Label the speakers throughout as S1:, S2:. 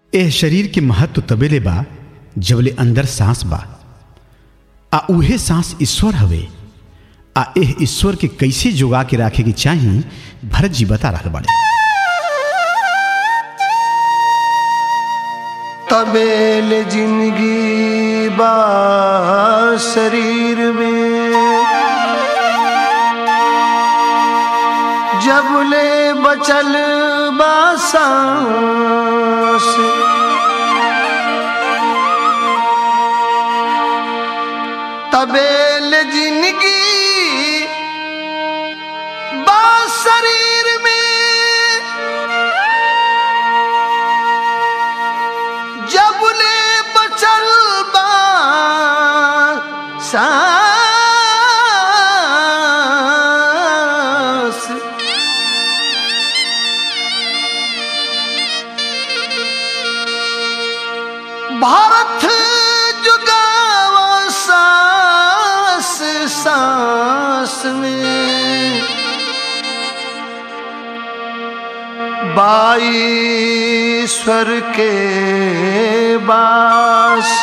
S1: एह शरीर के महत्व तबेले बा जबले अंदर सांस बा आ उहे सांस ईश्वर हवे आ एह ईश्वर के कैसे जोगा के राखे के चाही भरत जी बता रहा बाड़े
S2: तबेल जिंदगी बा शरीर में जब ले बचल बा सांस तबेल जिंदगी बा शरीर में जब ले बचल बा सांस भारत जुगावा सांस सांस में बाईश्वर के बास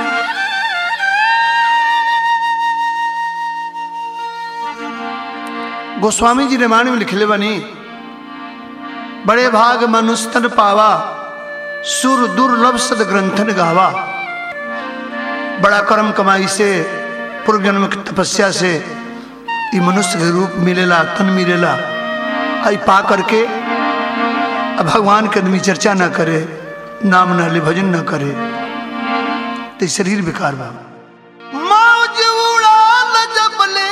S2: गोस्वामी जी रामायण में लिखले बनी बड़े भाग मनुस्तन पावा सुर दुर्लभ सद ग्रंथन गावा बड़ा कर्म कमाई से पूर्व जन्म की तपस्या से ये मनुष्य के रूप मिलेला तन मिलेला आई पा करके अब भगवान के आदमी चर्चा ना करे नाम ना ले भजन ना करे तो शरीर बेकार बा मौज उड़ाल जब ले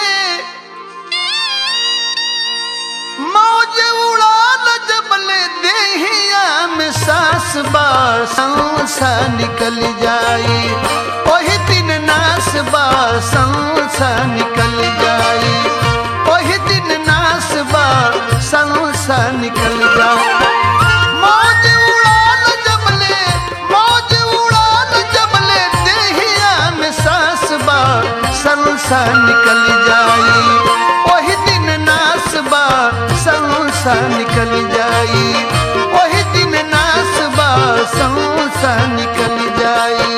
S2: मौज उड़ाल जब ले देहिया में सास बा सांसा निकल जाई ओही दिन नास बा सांसा निकल जाई ओही दिन नास बा सांसा निकल जाई मौज उड़ाल जब ले मौज उड़ाल जब ले देहिया में सास बा संसा निकल जाई ओही दिन नास बा संसा निकल जाई ओही दिन नास बा संसा निकल जाई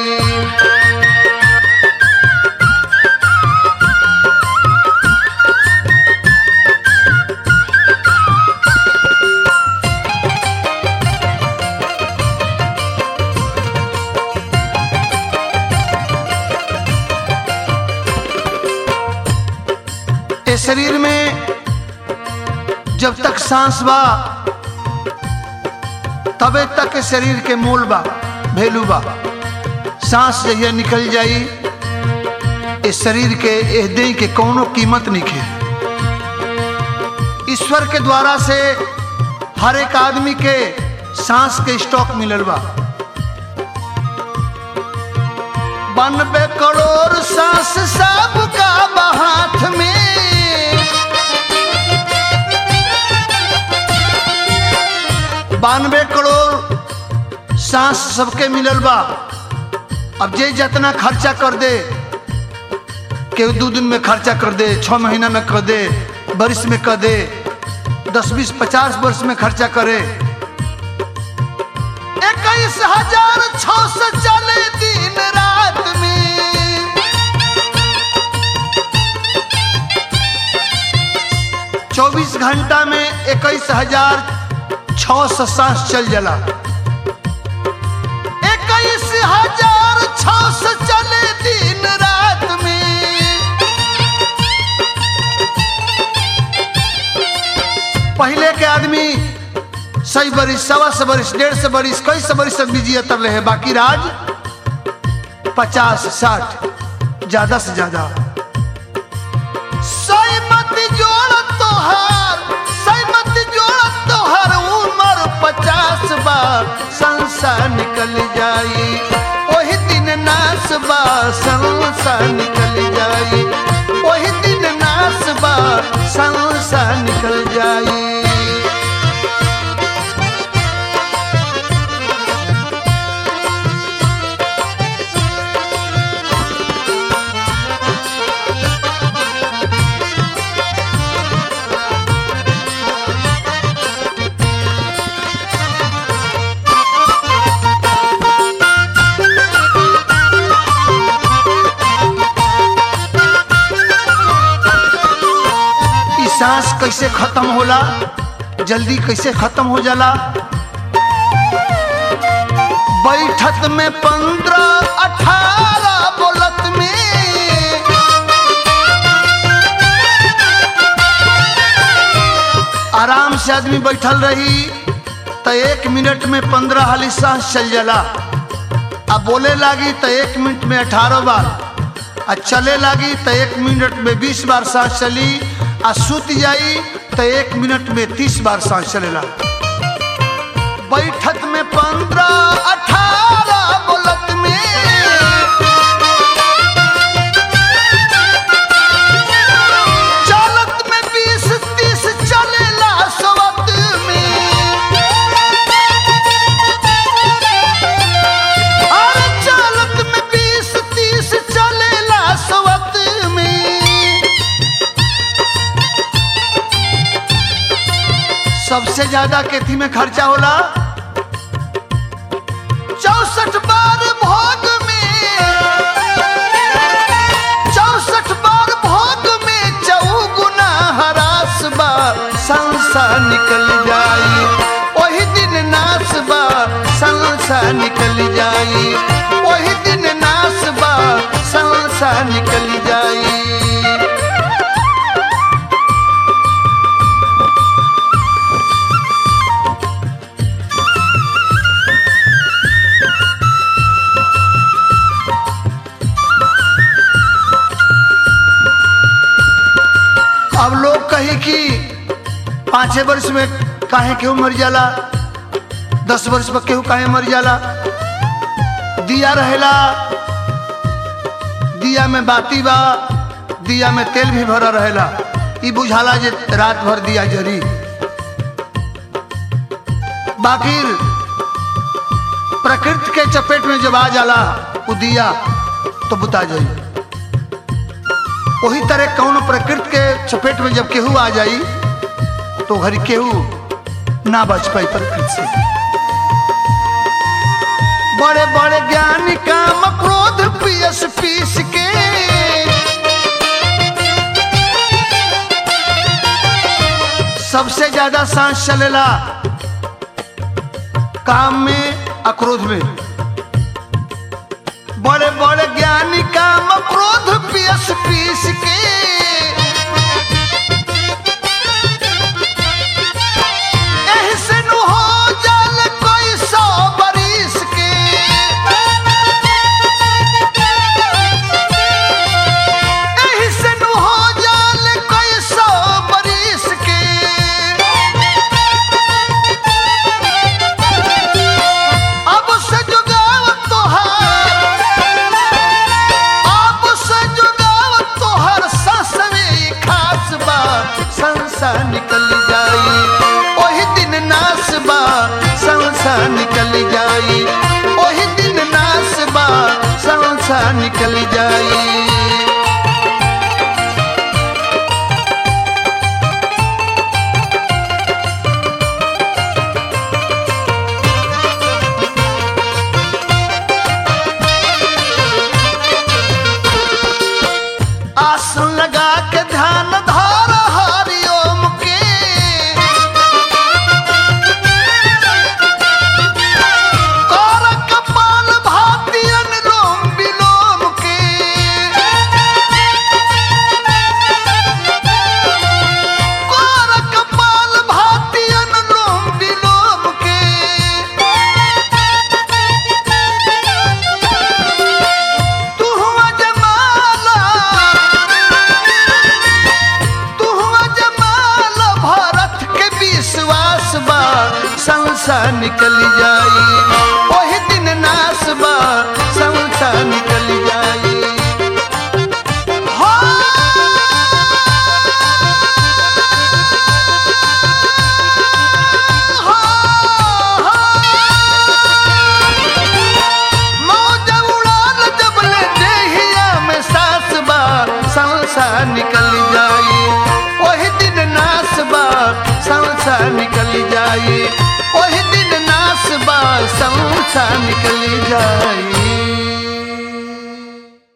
S2: इस शरीर में जब तक सांस बा तबे तक इस शरीर के मूल बा भेलू बा सांस जहिया निकल जाई इस शरीर के एह देह के कौनो कीमत नहीं ईश्वर के द्वारा से हर एक आदमी के सांस के स्टॉक मिलल बा बानबे करोड़ सांस सबका बा हाथ में बानवे करोड़ सांस सबके मिलल बा अब जे जितना खर्चा कर दे केहू दू दिन में खर्चा कर दे छह महीना में कर दे बरिस में कर दे दस बीस पचास वर्ष में खर्चा करे इक्कीस हजार छह सौ चले दिन रात में चौबीस घंटा में इक्कीस हजार छह सौ सांस चल जाला इक्कीस हजार छह सौ चले दिन रात में पहले के आदमी सही बरिस सवा सौ बरिस डेढ़ सौ बरिस कई सौ बरिस सब बिजी तब रहे बाकी राज पचास साठ ज्यादा से ज्यादा सही मत जोड़ तोहार सही मत जोड़ तोहार उम्र पचास बार संसार निकल जाई ओही दिन नास बा संसार निकल जाई ओही दिन नास बा संसार निकल जाई सांस कैसे खत्म होला जल्दी कैसे खत्म हो जाला बैठत में पंद्रह अठारह बोलत में आराम से आदमी बैठल रही तो एक मिनट में पंद्रह हाली सांस चल जाला अब बोले लागी तो एक मिनट में अठारह बार आ चले लागी तो एक मिनट में बीस बार सांस चली आ सुत जाई तो एक मिनट में तीस बार सांस चलेला बैठक में पंद्रह अठारह बोलत में चालत में बीस तीस चलेला सवत में अरे चालत में बीस तीस चलेला सवत में सबसे ज्यादा केथी में खर्चा होला चौसठ बार भोग में चौसठ बार भोग में चौगुना हरास बा संसा निकल जाई वही दिन नास बा संसा निकल जाई वही दिन नास बा संसा निकल जाई अब लोग कही कि पाँचे वर्ष में काहे केहू मर जाला दस वर्ष में केहू काहे मर जाला दिया रहेला दिया में बाती बा दिया में तेल भी भरा रहेला ई बुझाला जे रात भर दिया जरी बाकी प्रकृति के चपेट में जब आ जाला उ दिया तो बुता जाई वही तरह कौन प्रकृति के चपेट में जब केहू आ जाई तो घरी केहू ना बच पाई प्रकृति से बड़े बड़े ज्ञानी काम क्रोध पियस पीस के सबसे ज्यादा सांस चलेला काम में अक्रोध में बड़े बड़े ज्ञानी काम क्रोध पियस पीस के एही से नु हो जाल कोई सौ बरिस के एही से नु हो जाल कोई सौ बरिस के अब से जुगाव तोहार अब से जुगाव तोहार ससवे खास बा संसा निकल जाई ओही दिन नास बा संसा निकल जाई ओही दिन नास बा संसा निकल जाई आसन लगा के ध्यान धार हरिओम के कर कपाल भाती अनुलोम विलोम के कर कपाल भाती अनुलोम विलोम के तू हुआ जमाला तू हुआ जमाला भारत के विश्वास बा संसा निकल जाई ओही दिन नास बा संसा निकल जाई हो मौज उड़ाल जब ले देहिया में सास बा सांसा निकल जाई ओही दिन नास बा सांसा निकल जाई ओही दिन नास बा सांसा निकल जाई